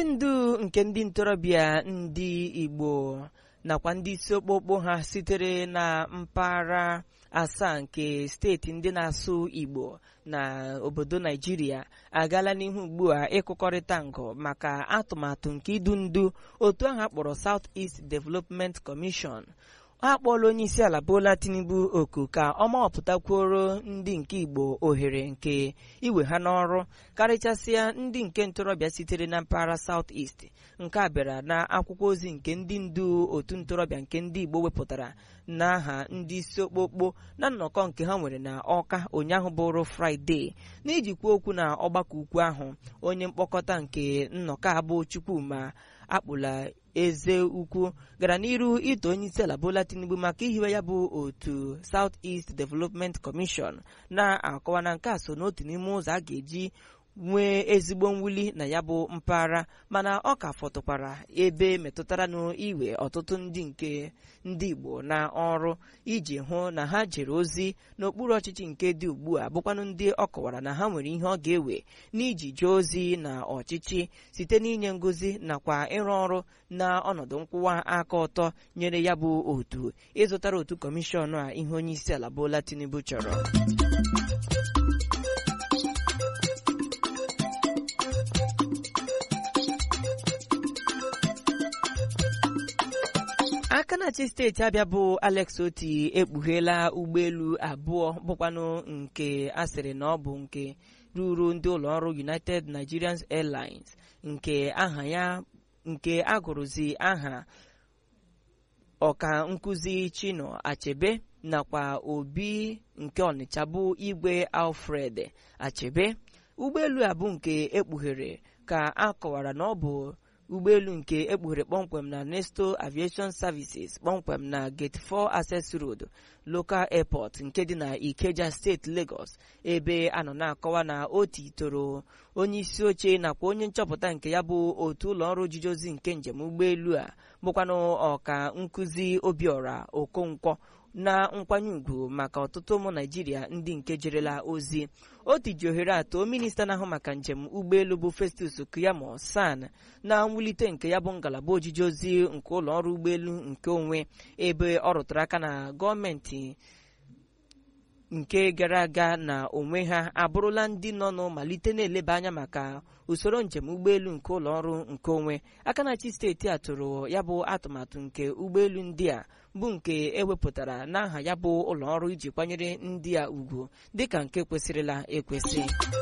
ndu nke ndị ntorobịa ndị igbo nakwa ndị isi okpokpo ha sitere na mpaghara asaa nke steeti ndị na-asụ igbo na obodo naijiria agaala n'ihu ugbu a ịkụkọrịta ngụ maka atụmatụ nke idu ndu otu ahụ akpọrọ South East Development Commission a kpọọla onye isi ala Bola Tinubu oku ka ọ mawapụtakwuoro ndị nke Igbo ohere nke iwe ha n'ọrụ karịchasịa ndị nke ntorobịa sitere na mpaghara South East nke a bịara na akwụkwọ ozi nke ndị ndu otu ntorobịa nke ndị Igbo wepụtara n'aha ndị isi okpokpo na nnọkọ nke ha nwere na Ọka ụnyaahụ bụrụ Fraịde n'ijikwa okwu na ọgbakọ ukwu ahụ onye mkpokọta nke nnọkọ abụ Chukwuma akpụla eze ukwu gara n'iru ito onye isi ala Bola Tinubu maka ihiwe ya bụ otu South East Development Commission na-akọwa na nke a so n'otu n'ime ụzọ a ga-eji nwee ezigbo mwuli na ya bụ mpaghara mana ọ ka fọtụkwara ebe metụtara n'iwe ọtụtụ ndị nke ndị Igbo na ọrụ iji hụ na ha jere ozi n'okpuru ọchịchị nke dị ugbu a bụkwanụ ndị ọ kọwara na ha nwere ihe ọ ga-ewe n'iji jee ozi na ọchịchị site n'inye ngozi nakwa ịrụ ọrụ na ọnọdụ nkwụwa aka ọtọ nyere ya bụ otu ịzụtara otu kọmishọn a ihe onye isi ala Bola Tinubu chọrọ aka na-achị steeti abịa bụ Alex Oti ekpugheela ụgbọelu abụọ bụkwanụ nke asịrị na ọ bụ nke ruru ndị ụlọọrụ United Nigerian Airlines nke aha ya nke agụrụzi aha ọka nkụzi Chino Achebe nakwa obi nke Ọnịcha bụ igwe Alfred Achebe ụgbọelu a bụ nke ekpughere ka a kọwara na ọ bụ ụgbọelu nke ekpughere kpọmkwem na Nesto Aviation Services kpọmkwem na Gate 4 Access Road Local Airport nke dị na Ikeja steeti Lagos ebe a nọ na-akọwa na o titoro onye isi oche nakwa onye nchọpụta nke ya bụ otu ụlọọrụ ojiji ozi nke njem ụgbọelu a bụkwanụ ọka nkụzi Obiora Okonkwo na nkwanye ùgwù maka ọtụtụ ụmụ naijiria ndị nke jerela ozi o tiji ohere atọ minista na-ahụ maka njem ụgbọelu bụ Festus Keyamo San na mwulite nke ya bụ ngalaba ojiji ozi nke ụlọ ọrụ ụgbọelu nke onwe ebe ọ rụtụrụ aka na gọọmenti nke gara aga na onwe ha abụrụla ndị nọ n'malite na-eleba anya maka usoro njem ụgbọelu nke ụlọ ọrụ nke onwe aka na-achị steeti a tụrụ ya bụ atụmatụ nke ụgbọelu ndị a bụ nke ewepụtara n'aha ya bụ ụlọ ọrụ iji kwanyere ndị a ugwu dịka nke kwesịrịla ekwesị